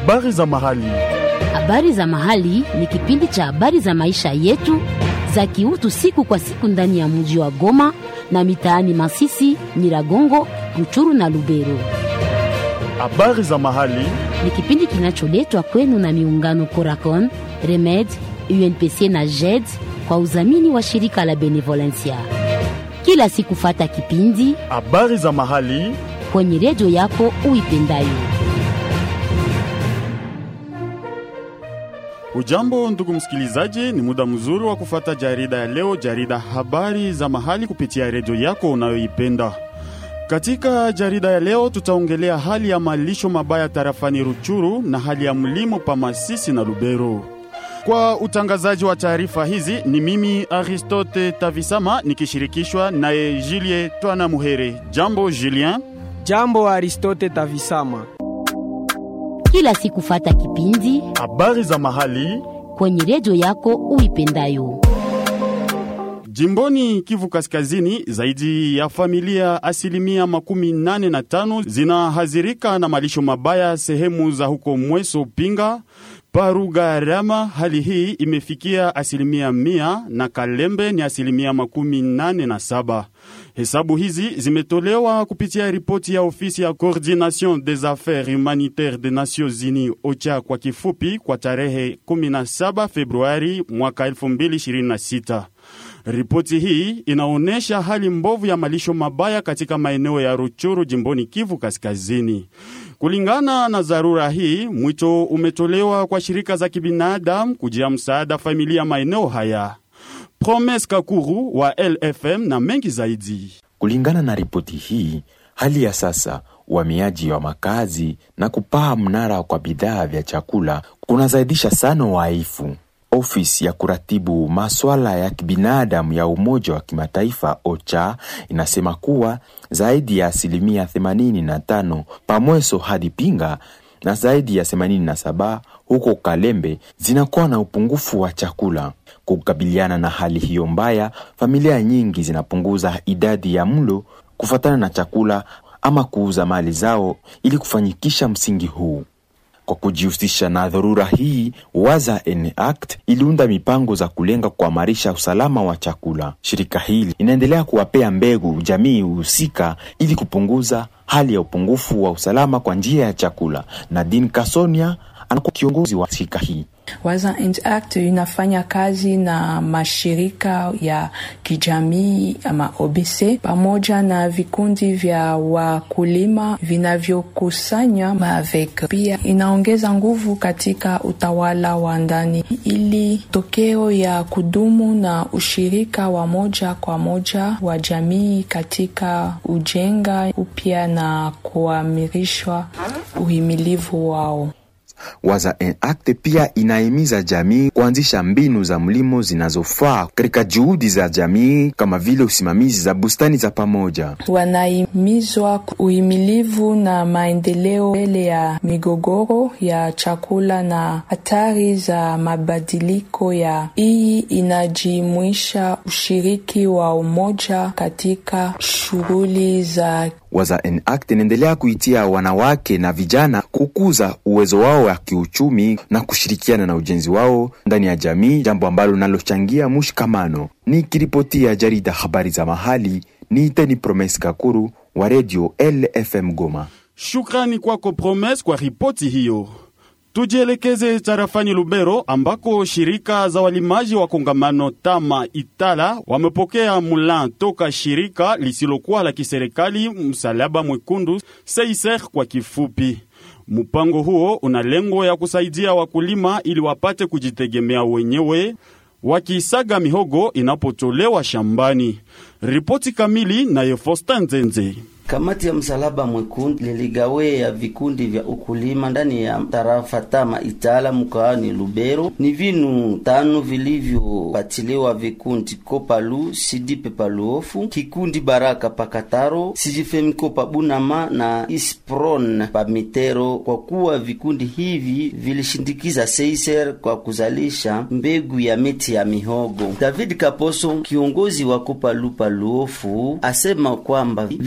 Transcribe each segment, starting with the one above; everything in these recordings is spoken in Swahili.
Habari za mahali. Habari za mahali ni kipindi cha habari za maisha yetu za kiutu siku kwa siku ndani ya mji wa Goma na mitaani Masisi, Nyiragongo, Ruchuru na Lubero. Habari za mahali. Ni kipindi kinacholetwa kwenu na miungano Coracon, Remed, UNPC na JED kwa udhamini wa shirika la Benevolencia. Kila siku fata kipindi Habari za mahali. kwenye redio yako uipendayo. Ujambo ndugu msikilizaji, ni muda mzuri wa kufata jarida ya leo, jarida habari za mahali kupitia redio yako unayoipenda. Katika jarida ya leo tutaongelea hali ya malisho mabaya tarafani Ruchuru na hali ya mlimo pa Masisi na Lubero. Kwa utangazaji wa taarifa hizi ni mimi Aristote Tavisama nikishirikishwa naye Julien Twana Muhere. Jambo Julien. Jambo Aristote Tavisama. Kila siku fata kipindi Habari za mahali. kwenye redio yako uipendayo. Jimboni Kivu Kaskazini, zaidi ya familia asilimia makumi nane na tano zinahazirika na malisho mabaya sehemu za huko Mweso Pinga, Parugarama. Hali hii imefikia asilimia mia na Kalembe ni asilimia makumi nane na saba. Hesabu hizi zimetolewa kupitia ripoti ya ofisi ya Coordination des Affaires Humanitaires des Nations Unies OCHA kwa kifupi, kwa tarehe 17 Februari mwaka 2026. Ripoti hii inaonyesha hali mbovu ya malisho mabaya katika maeneo ya Ruchuru jimboni Kivu Kaskazini. Kulingana na dharura hii, mwito umetolewa kwa shirika za kibinadamu kujia msaada familia maeneo haya. Promes Kakuru wa LFM na mengi zaidi. Kulingana na ripoti hii, hali ya sasa uhamiaji wa makazi na kupaa mnara kwa bidhaa vya chakula kunazaidisha sana uhaifu. Ofisi ya kuratibu maswala ya kibinadamu ya Umoja wa Kimataifa OCHA inasema kuwa zaidi ya asilimia 85 Pamweso hadi Pinga na zaidi ya 87 huko Kalembe zinakuwa na upungufu wa chakula. Kukabiliana na hali hiyo mbaya, familia nyingi zinapunguza idadi ya mlo kufuatana na chakula ama kuuza mali zao ili kufanyikisha msingi huu. Kwa kujihusisha na dharura hii, Waza Act iliunda mipango za kulenga kuimarisha usalama wa chakula. Shirika hili inaendelea kuwapea mbegu jamii husika ili kupunguza hali ya upungufu wa usalama kwa njia ya chakula. Nadine Kasonia anakuwa kiongozi wa shirika hii. Waza Act inafanya kazi na mashirika ya kijamii ama OBC pamoja na vikundi vya wakulima vinavyokusanya mavek. Pia inaongeza nguvu katika utawala wa ndani ili tokeo ya kudumu na ushirika wa moja kwa moja wa jamii katika ujenga upya na kuamirishwa uhimilivu wao. Waza Act pia inahimiza jamii kuanzisha mbinu za mlimo zinazofaa katika juhudi za jamii kama vile usimamizi za bustani za pamoja. Wanahimizwa uhimilivu na maendeleo mbele ya migogoro ya chakula na hatari za mabadiliko ya. Hii inajumuisha ushiriki wa umoja katika shughuli za Waza Act inaendelea kuitia wanawake na vijana kukuza uwezo wao wa kiuchumi na kushirikiana na ujenzi wao ndani ya jamii, jambo ambalo linalochangia mshikamano. Nikiripotia jarida habari za mahali, niiteni Promes Kakuru wa redio LFM Goma. Shukrani kwako Promes kwa ripoti hiyo. Tujielekeze tarafani Lubero ambako shirika za walimaji wa kongamano Tama Itala wamepokea mulan toka shirika lisilokuwa la kiserikali Msalaba Mwekundu Seiser kwa kifupi. Mpango huo una lengo ya kusaidia wakulima ili wapate kujitegemea wenyewe wakisaga mihogo inapotolewa shambani. Ripoti kamili nayo Fosta Nzenze. Kamati ya Msalaba Mwekundu liligawea vikundi vya ukulima ndani ya tarafa Tama Itala mkoani Lubero. Ni vinu tano vilivyopatiliwa vikundi Kopalu, Sidipe Paluofu, kikundi Baraka Pakataro, Sijifemiko Pabunama na Ispron Pamitero, kwa kuwa vikundi hivi vilishindikiza Seiser kwa kuzalisha mbegu ya miti ya mihogo. David Kaposo, kiongozi wa Kopalu Paluofu, asema kwamba vinu hivi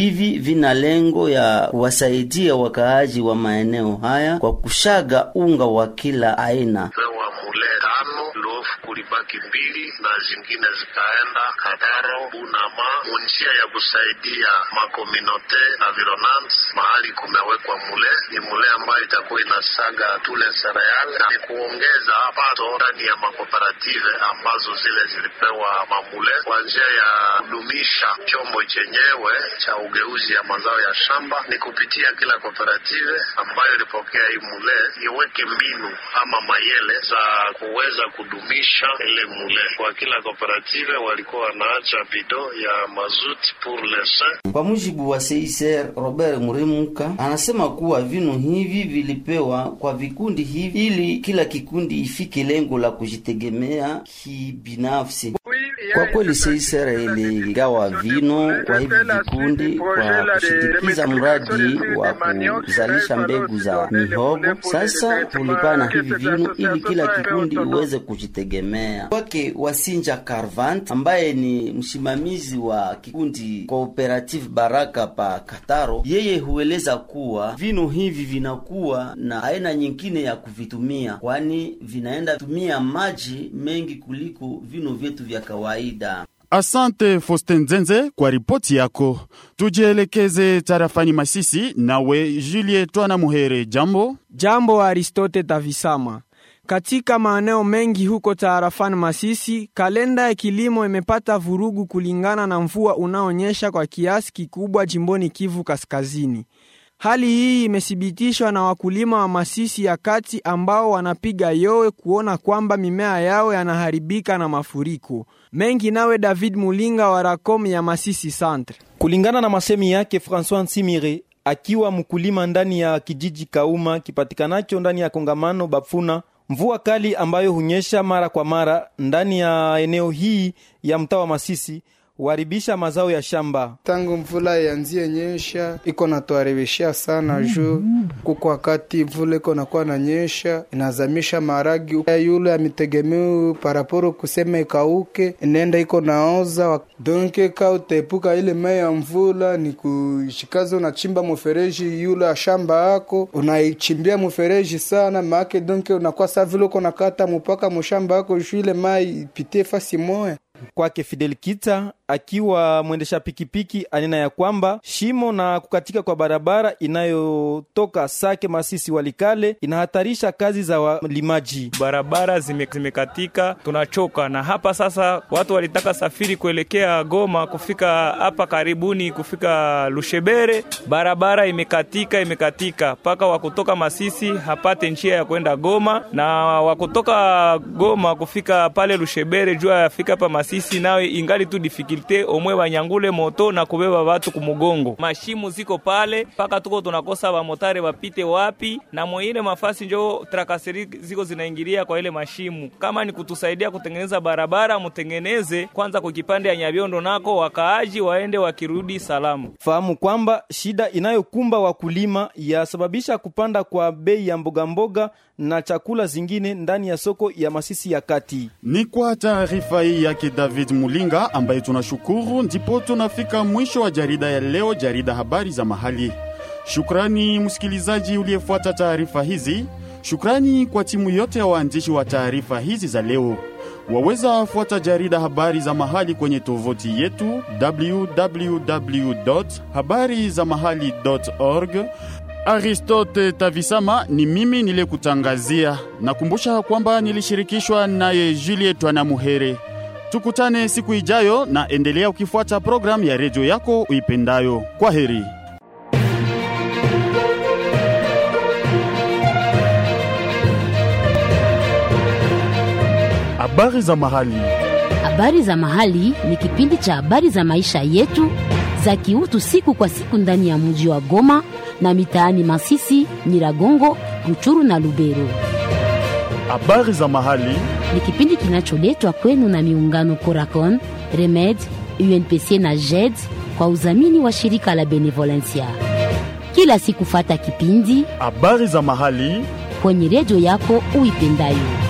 hivi vina lengo ya kuwasaidia wakaaji wa maeneo haya kwa kushaga unga wa kila aina. pewa mule tano lofu kulibaki mbili na zingine zikaenda Kataro Bunama munjia ya kusaidia makominote environment mahali kumewekwa mule ni mule ambayo itakuwa inasaga tule sereal na ni kuongeza pato ndani ya makooperative ambazo zile zilipewa mamule kwa njia ya kudumisha chombo chenyewe cha ugeuzi ya mazao ya shamba ni kupitia kila kooperative ambayo ilipokea hii mule iweke mbinu ama mayele za kuweza kudumisha ile mule. Kwa kila kooperative walikuwa wanaacha bido ya mazuti pour l'essai Kwa mujibu wa CICR Robert Murimuka anasema kuwa vinu hivi vilipewa kwa vikundi hivi ili kila kikundi ifike lengo la kujitegemea kibinafsi. Kwa kweli CICR iligawa vino kwa hivi vikundi kwa kushindikiza mradi wa kuzalisha mbegu za mihogo. Sasa tulipana hivi vino ili kila kikundi iweze kujitegemea. Kwake Wasinja Carvant ambaye ni msimamizi wa kikundi Cooperative Baraka pa Kataro, yeye hueleza kuwa vino hivi vinakuwa na aina nyingine ya kuvitumia, kwani vinaenda tumia maji mengi kuliko vino vyetu vya kawaida. Asante Fosten Nzenze kwa ripoti yako. Tujielekeze tarafani Masisi, nawe Juliet Twana Muhere, jambo. Jambo Aristote Tavisama. Katika maeneo mengi huko taarafani Masisi, kalenda ya kilimo imepata vurugu kulingana na mvua unaonyesha kwa kiasi kikubwa jimboni Kivu Kaskazini. Hali hii imethibitishwa na wakulima wa Masisi ya kati ambao wanapiga yowe kuona kwamba mimea yao yanaharibika na mafuriko mengi. Nawe David Mulinga wa Racom ya Masisi Centre. Kulingana na masemi yake Francois Nsimire akiwa mkulima ndani ya kijiji Kauma kipatikanacho ndani ya kongamano Bafuna, mvua kali ambayo hunyesha mara kwa mara ndani ya eneo hii ya mtaa wa Masisi huharibisha mazao ya shamba. Tangu mvula yanzie nyesha iko natuharibishia sana juu kuko wakati mvula iko nakuwa na nyesha inazamisha maragi yule amitegemeu paraporo kusema ikauke inaenda iko naoza donke ka utaepuka ile mai ya mvula ni kushikaza unachimba mfereji yule ya shamba yako unaichimbia mfereji sana maake donke unakuwa saa vile uko nakata mpaka mushamba yako juu ile mai ipitie fasi moya Kwake Fidel Kita akiwa mwendesha pikipiki anena ya kwamba shimo na kukatika kwa barabara inayotoka Sake Masisi Walikale inahatarisha kazi za walimaji. barabara zime- zimekatika, tunachoka na hapa sasa. Watu walitaka safiri kuelekea Goma kufika hapa karibuni, kufika Lushebere, barabara imekatika, imekatika mpaka wakutoka Masisi hapate njia ya kwenda Goma, na wakutoka Goma kufika pale Lushebere jua yafika hapa Masisi, nawe ingali tu difikilte omwe banyangule moto na kubeba watu kumugongo. Mashimu ziko pale mpaka tuko tunakosa bamotare bapite wapi, na mwingine mafasi njo trakaseri ziko zinaingilia kwa ile mashimu. Kama ni kutusaidia kutengeneza barabara, mutengeneze kwanza kwa kipande ya Nyabiondo nako wakaaji waende wakirudi salamu. Fahamu kwamba shida inayokumba wakulima yasababisha kupanda kwa bei ya mbogamboga na chakula zingine ndani ya soko ya Masisi ya kati. Ni kwa taarifa hii yake David Mulinga ambaye tunashukuru, ndipo tunafika mwisho wa jarida ya leo, jarida habari za mahali. Shukrani msikilizaji uliyefuata taarifa hizi. Shukrani kwa timu yote ya waandishi wa taarifa hizi za leo. Waweza fuata jarida habari za mahali kwenye tovuti yetu www habari za mahali org. Aristote Tavisama ni mimi niliyekutangazia. Nakumbusha kwamba nilishirikishwa naye Juliet Wanamuhere. Tukutane siku ijayo, na endelea ukifuata programu ya redio yako uipendayo. Kwa heri. Habari za mahali. Habari za mahali ni kipindi cha habari za maisha yetu za kiutu siku kwa siku ndani ya mji wa Goma na mitaani Masisi, Nyiragongo, Ruchuru na Lubero. Habari za mahali Ni kipindi kinacholetwa kwenu na miungano Coracon, Remed, UNPC na JED kwa udhamini wa shirika la Benevolencia. Kila siku fata kipindi habari za mahali kwenye redio yako uipendayo.